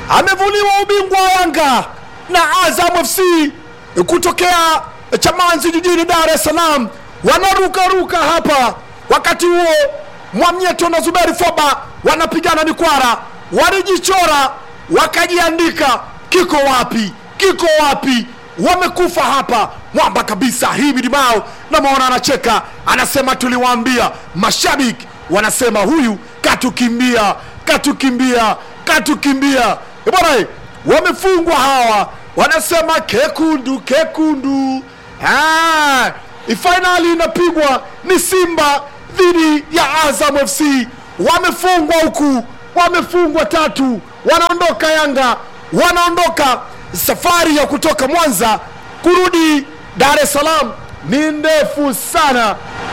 amevuliwa ubingwa wa Yanga na Azam FC kutokea Chamanzi jijini Dar es Salaam, wanarukaruka hapa. Wakati huo Mwamnyeto na Zuberi Foba wanapigana mikwara, walijichora wakajiandika, kiko wapi, kiko wapi? Wamekufa hapa mwamba kabisa. Himidi Mao namwona anacheka, anasema tuliwaambia. Mashabiki wanasema huyu katukimbia, katukimbia, katukimbia. Eh, Bwana, eh, wamefungwa hawa, wanasema kekundu, kekundu. Ah, fainali inapigwa ni Simba dhidi ya Azam FC. Wamefungwa huku, wamefungwa tatu, wanaondoka Yanga, wanaondoka. Safari ya kutoka Mwanza kurudi Dar es Salaam ni ndefu sana,